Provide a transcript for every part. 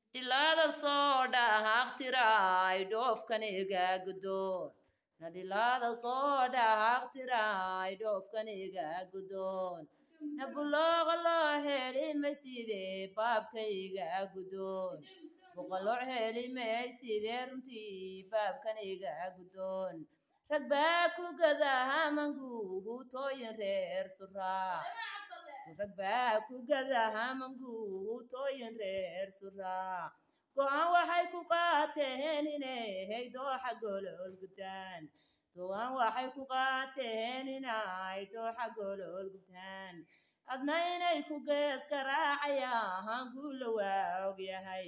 dhilaada soo dhaaqtiraay dhoofkaniga gudoon na dhilaada soo dhaaqtiraay dhoofkaniga gudoon na bulooqa loo heli mayside baabkayga gudoon boqoloo heli mayside runtii baabkaniga gudoon rag baa ku gadaha manguutooyin reer suraa rag baa ku gadaha manguutooyin reer suraa go-aan waxay ku qaateen inay dooxa golol gudaan go-aan waxay ku qaateen inay dooxa golol gudaan adna inay ku gees garaacayaan guula waa ogyahay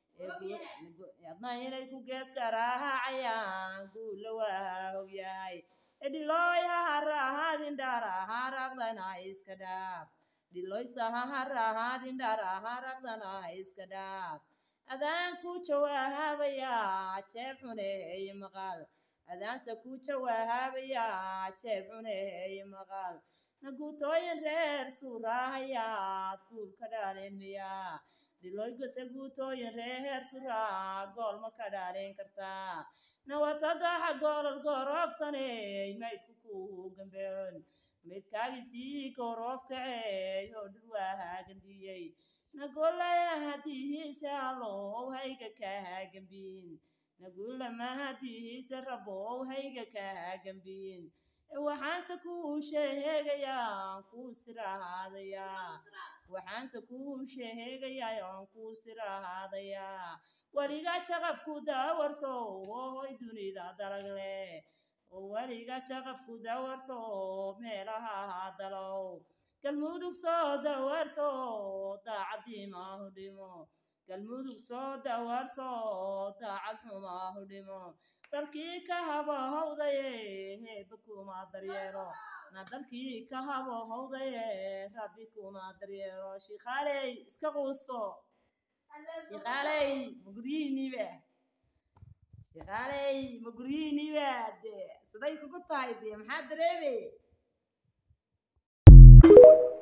adna inay ku gees garaacayaan guula waa ogyahay edhilooy ha harahaadin dhara haraqdana iska dhaaf dhiloysa ha harahaadin dhara haraqdana iska dhaaf adaan ku jawaabayaa jeeb xuneey maqal adaanse ku jawaabayaa jeeb xuneey maqal naguutooyin reer suurahayaad guul ka dhaalin miyaa dhiloygase guutooyin reer suraa gool ma ka dhaalin kartaa nawatadaxa goolol gooroofsaney maydku ku gambeon maydkaagisii gooroof kaceey oo dhurwaa gandiyey nagolaya hadihiise allow hayga kaa gambiin nagulama hadihiise rabow hayga kaa gambiin waxaanse kuu sheegayaa kuu sirahaadayaa waxaanse kuu sheegayaa oon kuu sirahaadayaa weliga jaqafku daawarso hoy dunida dalag leh oo weliga jaqafku daawarso meelaha dalow galmudug soo dawarso daacadii maahu dhimo galmudug soo dawarso daacad xumaahu dhimo dalkii ka habahowdaye heeba kuma daryeelo na dalkii ka habahowdaye rabbi kuma daryeelo shikhaaley iska quuso shikhaaley ma guryihiiniiba shikhaaley ma guryihiiniiba de siday kugu tahay dee maxaa dareemay